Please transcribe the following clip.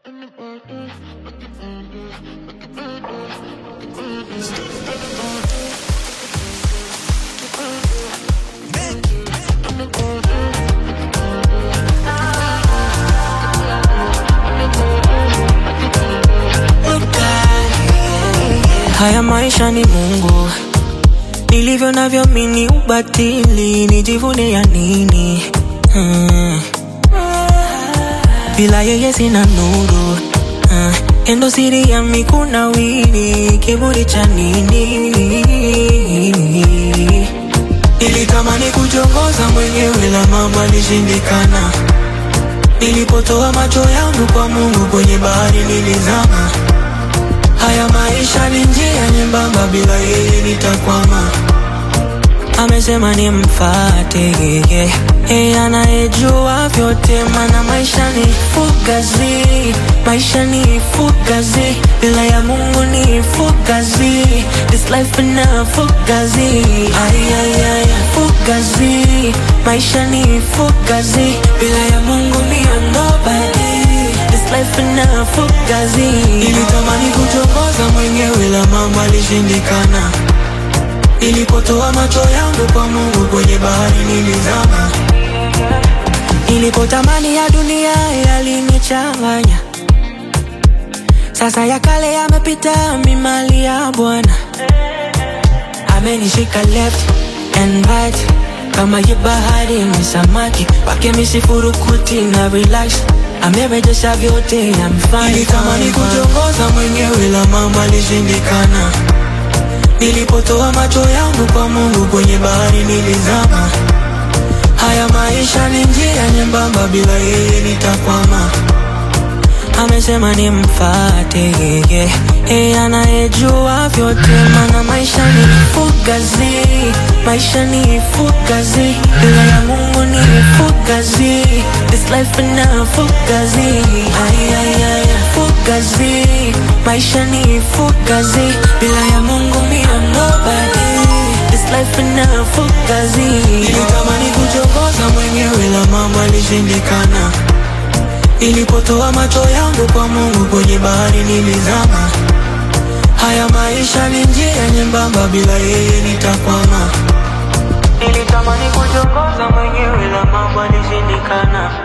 Haya maisha ni Mungu, nilivyo navyo mini ubatili, nijivune ya nini? Hmm. Bila yeye sina nuru hmm. Endo siri ya mikuna wini, kiburi cha nini? Nilitamani kujongoza mwenyewe, la mambo alishindikana. Nilipotoa macho yangu kwa Mungu, kwenye bahari nilizama. Haya maisha ni njia nyembamba, bila yeye nitakwama. Amesema nimfate yeye, yeye anayejua vyote, mana maisha ni fugazi, maisha ni fugazi, bila ya Mungu ni fugazi, this life ina fugazi, ay, ay, ay, fugazi, maisha ni fugazi, bila ya Mungu ni nobody This life ina fugazi. Nilitamani kuchokoza mwenyewe, la mambo alishindikana. Nilipotoa macho yangu kwa Mungu, kwenye bahari nilizama. Nilipotamani ya dunia yalinichanganya, sasa ya kale yamepita, mimali ya Bwana amenishika left and right kama ye bahari ni samaki wake misifurukuti na relax amerejesha vyote amfanya nilitamani kujongoza mwenyewe la mama alishindikana nilipotoa macho yangu kwa Mungu kwenye bahari nilizama haya maisha ni njia nyembamba bila yeye nitakwama amesema nimfate yeye, yeye anayejua vyote, mana maisha ni fugazi, maisha ni fugazi, bila ya Mungu ni fugazi, this life ina fugazi, ay, ay, ay, fugazi, maisha ni fugazi, bila ya Mungu mi am nobody, this life ina fugazi. Nilitamani kuchokoza mwenyewe, la mambo alishindikana Nilipotoa macho yangu kwa Mungu kwenye bahari nilizama. Haya maisha ni njia nyembamba, bila yeye nitakwama. Nilitamani kujongoza mwenyewe, la mambo alishindikana.